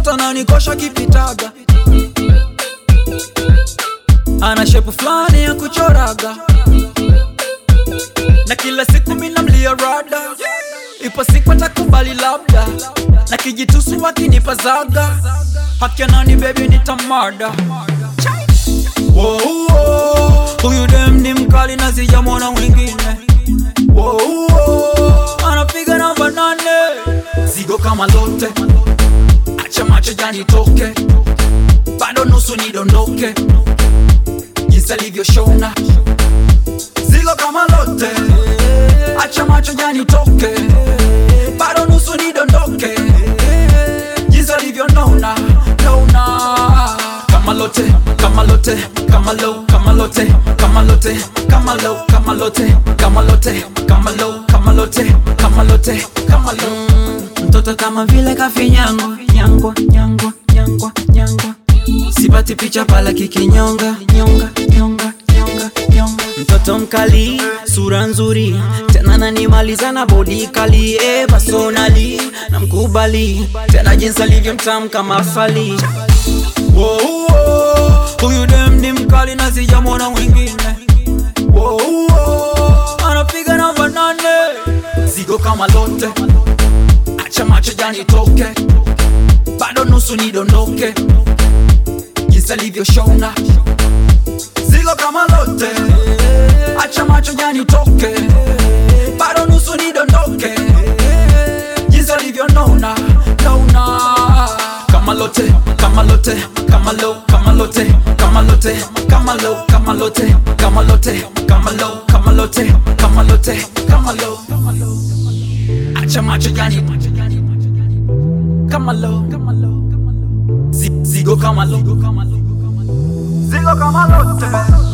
mtoto nanikosha kipitaga ana shepu fulani ya kuchoraga na kila siku mina mlia rada ipo siku atakubali labda na kijitusu wakinipa zaga hakianani bebi nitamada Wow, wow. huyu dem ni mkali na sijamwona mwingine Wow, wow. anapiga namba nane zigo kama lote acha macho janitoke bado nusu nidondoke jinsi alivyoshona zigo kama lote acha macho janitoke bado nusu nidondoke jinsi alivyonona nona kama lote kama lote kama low kama lote kama lote kama low kama lote kama lote kama low kama lote kama lote kama low mtoto kama vile kafinyangwa nyangwa nyangwa nyangwa nyangwa sipati picha pala kikinyonga nyonga nyonga nyonga nyonga mtoto mkali sura nzuri tena nanimaliza na bodi kali e personali na mkubali tena jinsi alivyo mtamu kama fali Wow, wow. huyu dem ni mkali na sijamwona mwingine Wow, wow. anapiga namba nane zigo kama lote acha macho janitoke bado nusu nidondoke jinsi alivyoshona zigo kama lote acha macho janitoke bado nusu nidondoke jinsi alivyonona nona kama lote kama lote kama low kama lote kama lote kama low kama lote kama lote kama low kama lote kama lote kama low acha macho jani kama low Zi- zigo kama low zigo kama lote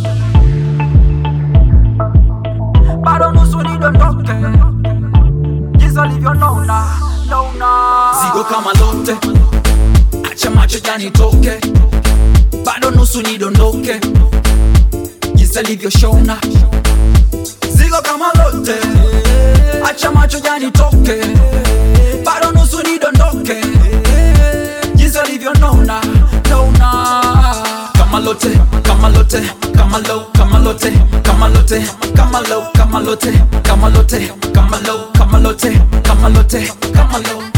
bado nusu nidondoke jinsi alivyonona nona zigo kama lote acha macho janitoke bado nusu nidondoke jinsi alivyoshona zigo kama lote acha macho janitoke bado nusu nidondoke jinsi alivyonona nona kama lote kama lote kama low kama lote kama lote kama low kama lote kama lote kama low kama lote kama lote kama low